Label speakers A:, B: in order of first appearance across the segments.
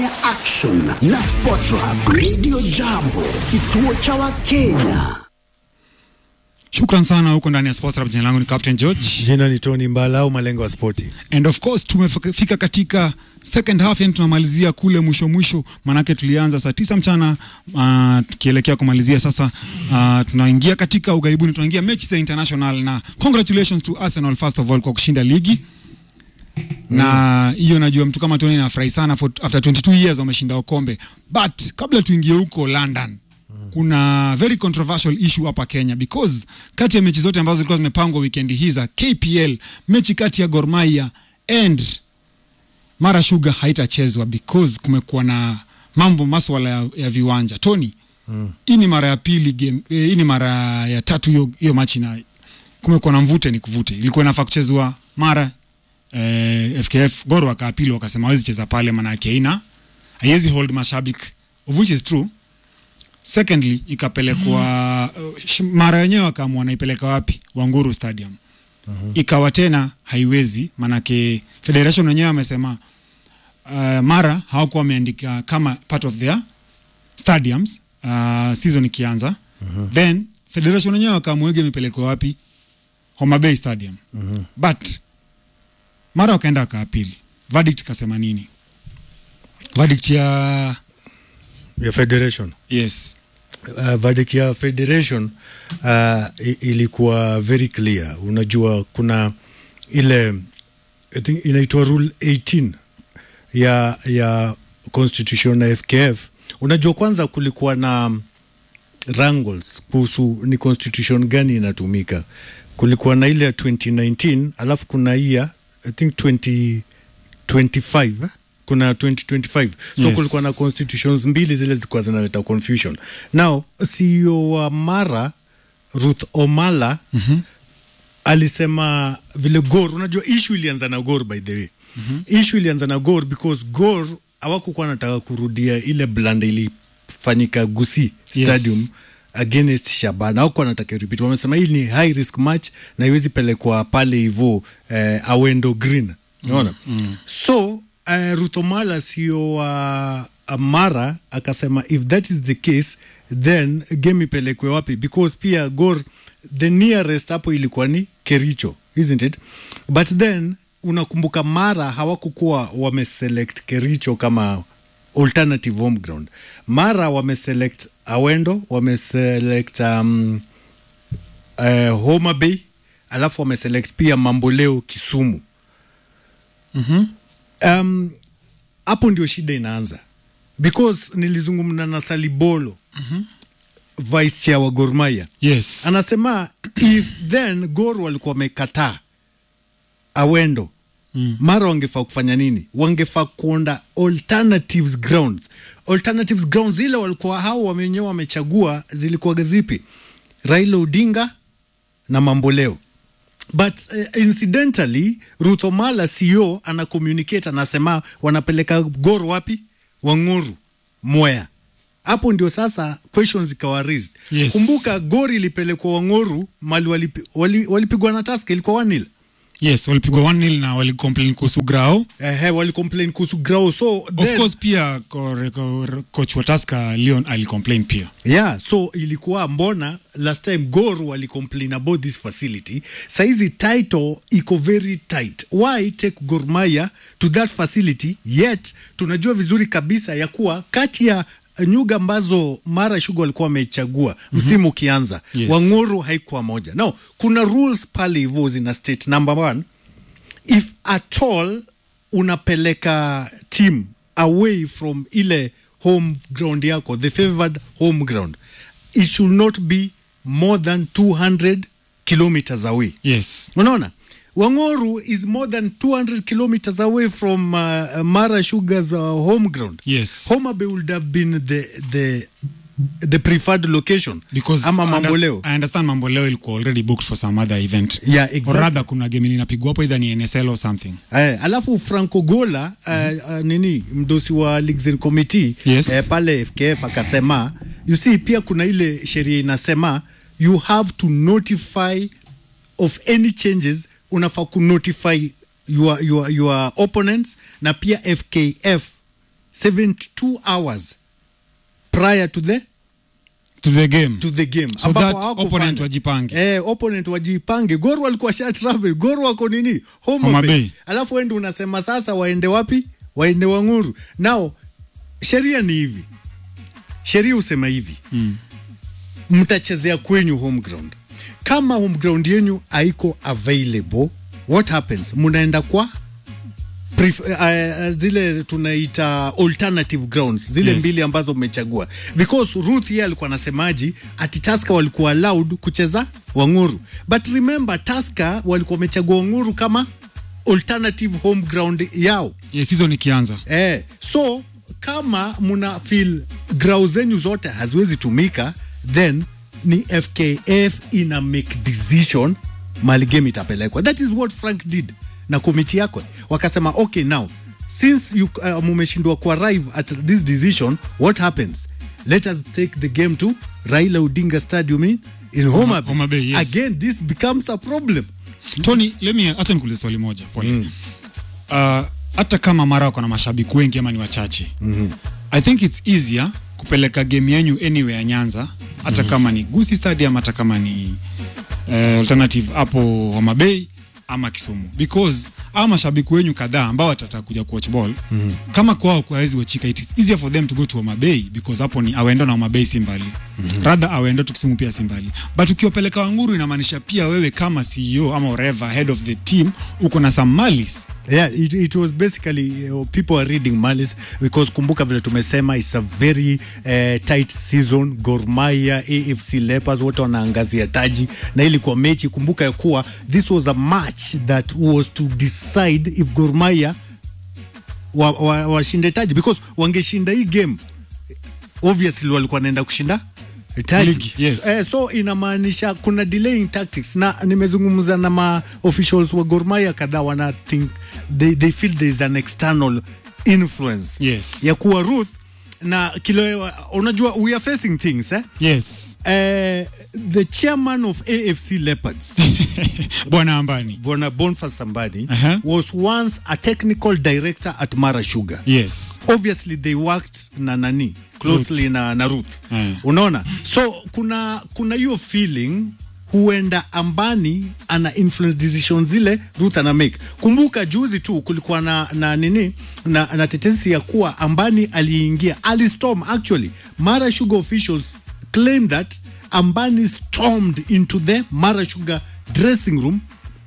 A: ya action na Sports Hub Radio Jambo, kituo cha Wakenya.
B: Shukran sana huko ndani ya Sports Hub. Jina langu ni Captain George
C: Jina ni Tony Mbala au malengo ya spoti.
B: and of course tumefika katika second half, yani tunamalizia kule mwisho mwisho, manake tulianza saa tisa mchana uh, tukielekea kumalizia sasa. Uh, tunaingia katika ugaibuni, tunaingia mechi za international, na congratulations to Arsenal first of all kwa kushinda ligi na hiyo najua mtu kama Tony nafurahi sana for, after 22 years wameshinda ukombe, but kabla tuingie huko London kuna very controversial issue hapa Kenya because kati ya mechi zote ambazo zilikuwa zimepangwa weekend hii za KPL, mechi kati ya Gor Mahia and Mara Sugar haitachezwa because kumekuwa na mambo maswala ya, ya viwanja. Tony, hii ni mara ya pili game, eh, hii ni mara ya tatu hiyo hiyo machi na kumekuwa na mvute ni kuvute. Ilikuwa inafaa kuchezwa mara eh, FKF Gor wakaapili wakasema hawezi cheza pale, maana yake haina haiwezi hold mashabiki of which is true. Secondly ikapelekwa uh, sh- mara wenyewe wakaamua naipeleka wapi, Wanguru Stadium ikawa tena haiwezi, manake federation wenyewe wamesema uh, mara hawakuwa wameandika kama part of their stadiums uh, season ikianza then federation wenyewe wakaamua imepelekwa wapi, Homa Bay Stadium but mara wakaenda wakaapili, verdict ikasema nini? Verdict ya
C: ya federation
B: yes
C: uh, verdict ya federation uh, i- ilikuwa very clear. Unajua kuna ile I think inaitwa rule 18 ya ya constitution na FKF. Unajua kwanza kulikuwa na wrangles kuhusu ni constitution gani inatumika. Kulikuwa na ile ya 2019 alafu kuna hii ya I think 2025 eh? kuna 2025 so
B: Yes.
C: kulikuwa na constitutions mbili zile zilikuwa zinaleta confusion. Now CEO wa Mara Ruth Omala mm-hmm. alisema vile Gor, unajua issue ilianza na Gor by the way mm-hmm. issue ilianza na Gor because Gor hawakukuwa nataka kurudia ile blanda ilifanyika Gusii
B: Yes.
C: Stadium against Shabana hawakuwa nataka repeat. Wamesema hii ni high risk match na iwezi pelekwa pale hivyo eh, Awendo Green unaona mm, so uh, Ruthomala sio wa uh, Mara akasema if that is the case then game ipelekwe wapi because pia Gor the nearest hapo ilikuwa ni Kericho isn't it but then unakumbuka Mara hawakukuwa wameselect Kericho kama alternative home ground Mara wameselect Awendo wameselect um, uh, Homa Bay alafu wameselect pia Mamboleo Kisumu um, hapo ndio shida inaanza because nilizungumza na Salibolo vice chair wa Gor Mahia
B: yes
C: anasema if then Gor walikuwa wamekataa awendo mm. mara wangefaa kufanya nini wangefaa kuonda alternatives grounds alternatives grounds zile walikuwa hao wenyewe wamechagua zilikuwa zipi Raila Odinga na Mamboleo but uh, incidentally Ruth Omala CEO ana communicate anasema wanapeleka Gor wapi Wanguru Mwea hapo ndio sasa questions zikawa raised
B: Yes.
C: kumbuka Gor ilipelekwa Wanguru mali walipigwa wali, walipigwa na Tusker ilikuwa 1-0
B: yes walipigwa 1-0 na walicomplain kuhusu grao
C: eh, walicomplain kuhusu grao so
B: of
C: then,
B: course pia ko- ko- coach wa Tusker Leon alicomplain pia
C: yeah so ilikuwa mbona last time Gor walicomplain about this facility saizi title iko very tight why take Gor Mahia to that facility yet tunajua vizuri kabisa ya kuwa kati ya nyuga ambazo Mara Sugar walikuwa wamechagua msimu ukianza
B: Yes.
C: Wanguru haikuwa moja now kuna rules pale hivyo zina state number one if at all unapeleka team away from ile home ground yako the favored home ground it should not be more than 200 kilometers away
B: yes
C: unaona wangoru is more than 200 kilometers away from uh, mara sugars uh, home ground
B: Yes.
C: homa bay would have been the, the, the preferred location
B: because
C: ama
B: I under-
C: mamboleo
B: I understand mamboleo ilikuwa already booked for some other event
C: Yeah,
B: or
C: exactly.
B: rather kuna game inapigwa hapo either ni NSL or something
C: Eh, alafu Franco Gola uh, uh, nini mdosi wa Leagues and Committee
B: Yes.
C: eh, pale FKF akasema you see pia kuna ile sheria inasema you have to notify of any changes unafaa kunotify your, your, your opponents na pia FKF 72 hours prior to the
B: to the game
C: to the game
B: So
C: ambapo
B: that
C: hawakufanya.
B: opponent wajipange.
C: eh, opponent wajipange gor walikuwa sha travel gor wako nini home
B: Homa
C: Bay.
B: Bay.
C: alafu wendi unasema sasa waende wapi waende wanguru nao sheria ni hivi sheria husema hivi mm. mtachezea kwenyu home ground kama home ground yenyu haiko available what happens mnaenda kwa pref, uh, zile tunaita alternative grounds zile
B: Yes.
C: mbili ambazo mmechagua because Ruth yeye alikuwa anasemaji ati Tusker walikuwa allowed kucheza Wanguru but remember Tusker walikuwa wamechagua Wanguru kama alternative home ground yao
B: yes season ikianza
C: eh, so kama muna feel grau zenyu zote haziwezi tumika then ni fkf ina make decision mali game itapelekwa that is what frank did na komiti yako wakasema okay now since you uh, mumeshindwa kuarrive at this decision what happens let us take the game to raila odinga stadium in, in Homa Bay.
B: Homa Bay, yes.
C: again this becomes a problem
B: Tony, let me acha nikuulize swali moja pole. Mm. Uh, hata kama mara wako na mashabiki wengi ama ni wachache mm-hmm. I think it's easier kupeleka game yenyu anywhere Nyanza hata mm-hmm. kama ni Gusii Stadium hata kama ni uh, alternative hapo Homa Bay ama Kisumu because ama mashabiki wenyu kadhaa ambao watataka kuja kuwatch ball mm. kama kwao kwawezi wachika it is easier for them to go to Homa Bay because hapo ni awendo na Homa Bay si mbali mm-hmm. rather awendo tu Kisumu pia si mbali but ukiwapeleka Wanguru inamaanisha pia wewe kama CEO ama whatever head of the team uko na some malice
C: yeah it, it was basically uh, people are reading malice because kumbuka vile tumesema it's a very uh, tight season Gor Mahia AFC Leopards wote wanaangazia taji na ilikuwa mechi kumbuka ya kuwa this was a match that was to decide if Gor Mahia washinde wa, wa washinde taji because wangeshinda hii game obviously walikuwa wanaenda kushinda taji
B: Ligi, yes.
C: eh, so inamaanisha kuna delaying tactics na nimezungumza na ma officials wa Gor Mahia kadhaa wana think they, they feel there is an external influence
B: Yes.
C: ya kuwa Ruth na kilo unajua we are facing things eh?
B: yes
C: Eh, the chairman of AFC Leopards
B: bwana ambani
C: Bwana Boniface Sambani
B: Uh-huh.
C: was once a technical director at Mara Sugar
B: yes
C: obviously they worked na nani closely na, na Ruth
B: Mm.
C: unaona so kuna kuna hiyo feeling huenda ambani ana influence decision zile Ruth ana make kumbuka juzi tu kulikuwa na, na nini na, na tetesi ya kuwa ambani aliingia alistorm actually Mara Sugar officials claim that ambani stormed into the Mara Sugar dressing room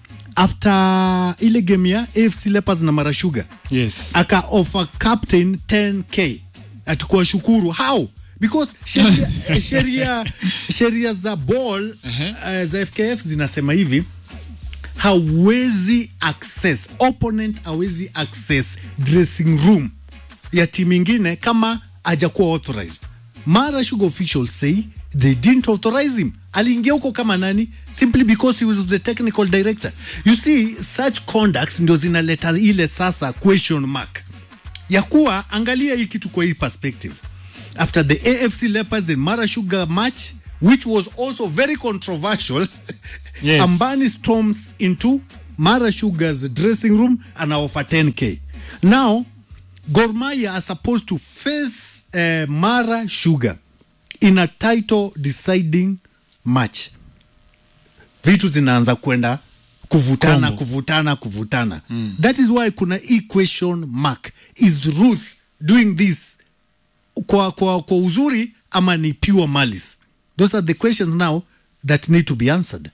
C: after ile game ya AFC Leopards na Mara Sugar
B: yes
C: aka offer captain 10k atakuwa shukuru how because sheria sheria sheria za ball uh, za FKF zinasema hivi hawezi access opponent hawezi access dressing room ya timu ingine kama hajakuwa authorized mara sugar officials say they didn't authorize him aliingia huko kama nani simply because he was the technical director you see such conducts ndio zinaleta ile sasa question mark ya kuwa angalia hii kitu kwa hii perspective after the AFC Leopards and Mara Sugar match which was also very controversial
B: Yes.
C: Ambani storms into Mara Sugar's dressing room and offer 10k now Gor Mahia are supposed to face uh, Mara Sugar in a title deciding match vitu zinaanza kwenda kuvutana
B: Kombo.
C: kuvutana kuvutana mm. that is why kuna hii question mark is ruth doing this kwa, kwa, kwa uzuri ama ni pure malice those are the questions now that need to be answered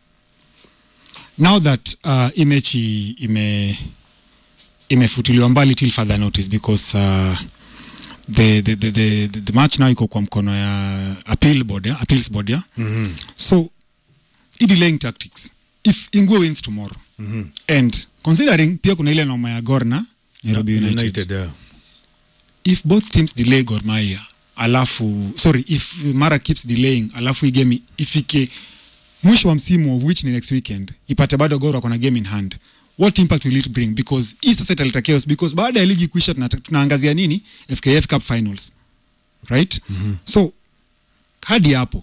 B: now that uh, hii mechi ime imefutiliwa mbali till further notice because uh, the, the, the, the, the, the match now iko kwa mkono ya appeal board, ya, appeals board ya? Mm-hmm. so hii delaying tactics if ingwe wins tomorrow mm-hmm. and considering pia kuna ile noma ya gorna nairobi united,
C: yeah.
B: if both teams delay Gor Mahia alafu sorry if Mara keeps delaying alafu hii game ifike mwisho wa msimu of which ni next weekend ipate bado Gor wako na game in hand what impact will it bring because hii sasa italeta chaos because baada ya ligi kuisha tuna, tunaangazia nini FKF Cup finals right mm-hmm. so hadi hapo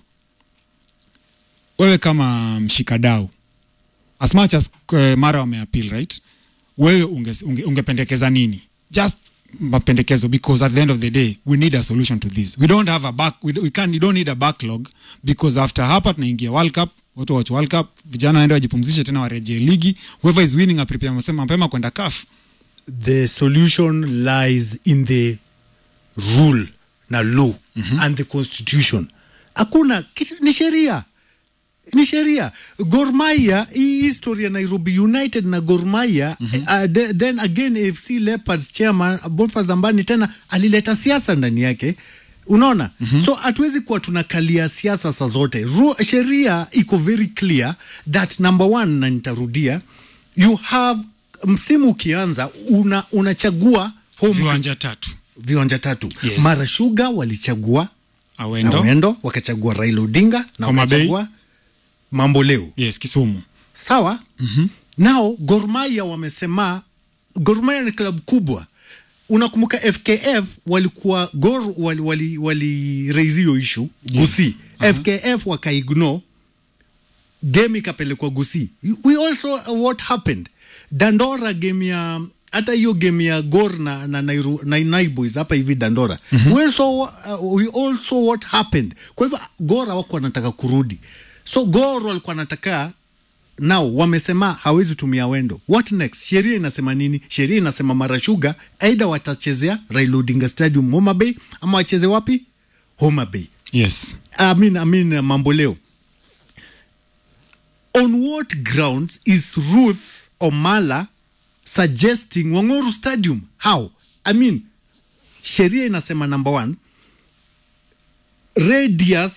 B: wewe kama mshikadau as much as uh, Mara wameappeal right wewe unge, unge, ungependekeza nini just mapendekezo because at the end of the day we need a solution to this we don't have a back we, we can we don't need a backlog because after hapa tunaingia world cup watu watch world cup vijana waende wajipumzishe tena warejee ligi whoever is winning aprepare mapema mapema kwenda CAF
C: the solution lies in the rule na law mm-hmm. and the constitution hakuna kitu- ni sheria ni sheria Gor Mahia hii history ya Nairobi United na Gor Mahia mm-hmm. uh, de, then again AFC Leopards chairman Boniface Zambani tena alileta siasa ndani yake unaona mm-hmm. so hatuwezi kuwa tunakalia siasa saa zote Ru- sheria iko very clear that number one na nitarudia you have msimu ukianza una, unachagua home
B: viwanja tatu
C: viwanja tatu
B: Yes.
C: mara shuga walichagua
B: awendo
C: awendo wakachagua raila odinga na
B: Homa Bay.
C: wakachagua mambo leo
B: yes kisumu
C: sawa mm-hmm. nao gormaya wamesema gormaya ni klabu kubwa unakumbuka fkf walikuwa gor wali, wali, wali raise hiyo ishu gusi uh-huh. fkf wakaigno game ikapelekwa gusi we also uh, what happened dandora game ya hata hiyo game ya gor na, na, Nairu, na naiboys hapa hivi dandora mm-hmm. we, also, uh, we also what happened kwa hivyo gor hawako wanataka kurudi so gor walikuwa wanataka nao wamesema hawezi tumia wendo what next sheria inasema nini sheria inasema marashuga aidha watachezea Raila Odinga stadium homa bay ama wacheze wapi homa bay
B: yes
C: I mean, I mean, uh, mambo leo on what grounds is ruth omala suggesting wangoru stadium how i mean sheria inasema number one radius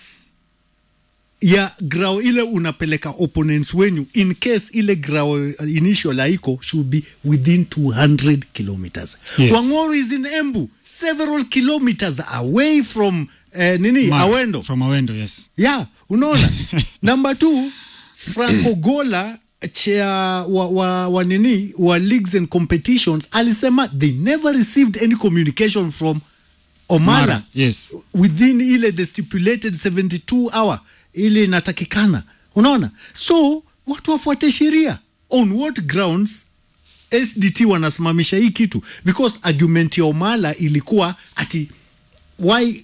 C: ya grao ile unapeleka opponents wenyu in case ile grao uh, initial haiko should be within 200 kilometers
B: Yes.
C: wangoro is in embu several kilometers away from eh, nini
B: Ma-
C: awendo
B: from awendo yes
C: yeah unaona number two franco gola chair wa, wa, wa nini wa leagues and competitions alisema they never received any communication from omala
B: Mara, yes
C: within ile the stipulated 72 hour ile inatakikana unaona so watu wafuate sheria on what grounds sdt wanasimamisha hii kitu because argument ya omala ilikuwa ati why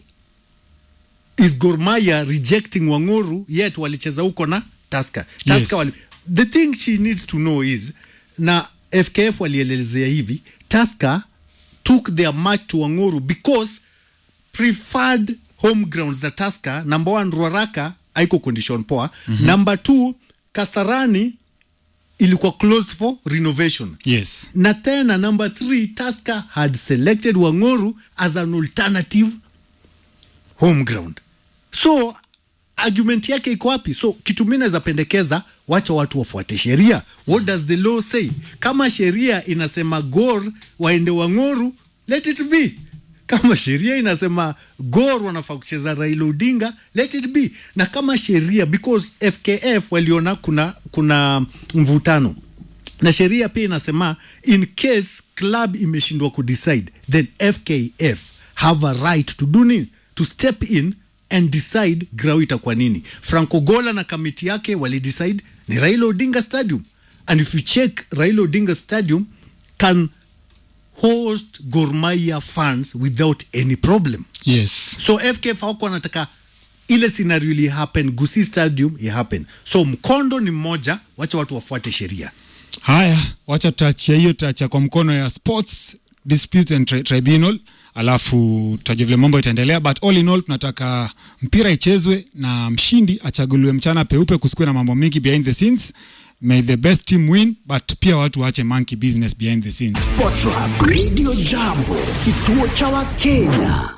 C: is gormaya rejecting wanguru yet walicheza huko na taska taska
B: Yes.
C: wali, the thing she needs to know is na fkf walielezea hivi taska took their match to wanguru because preferred home grounds za taska number one ruaraka haiko condition poa mm-hmm. number two kasarani ilikuwa closed for renovation
B: yes
C: na tena number three taska had selected wanguru as an alternative home ground so argument yake iko wapi so kitu mi naweza pendekeza wacha watu wafuate sheria what does the law say kama sheria inasema gor waende wangoru let it be kama sheria inasema gor wanafaa kucheza raila odinga let it be na kama sheria because fkf waliona kuna kuna mvutano na sheria pia inasema in case club imeshindwa kudecide then fkf have a right to do nini to step in and decide grau itakuwa nini franco gola na kamiti yake walidecide ni raila odinga stadium and if you check raila odinga stadium can host gormaya fans without any problem
B: yes
C: so fkf hawako wanataka ile scenario ili happen gusi stadium i happen so mkondo ni mmoja wacha watu wafuate sheria
B: haya wacha tutaachia hiyo tutaachia kwa mkono ya sports dispute and tri tribunal alafu tutajua vile mambo itaendelea but all in all tunataka mpira ichezwe na mshindi achaguliwe mchana peupe kusikue na mambo mingi behind the scenes may the best team win but pia watu waache monkey business behind the scenes
A: Sports Hub Radio Jambo, kituo cha Wakenya.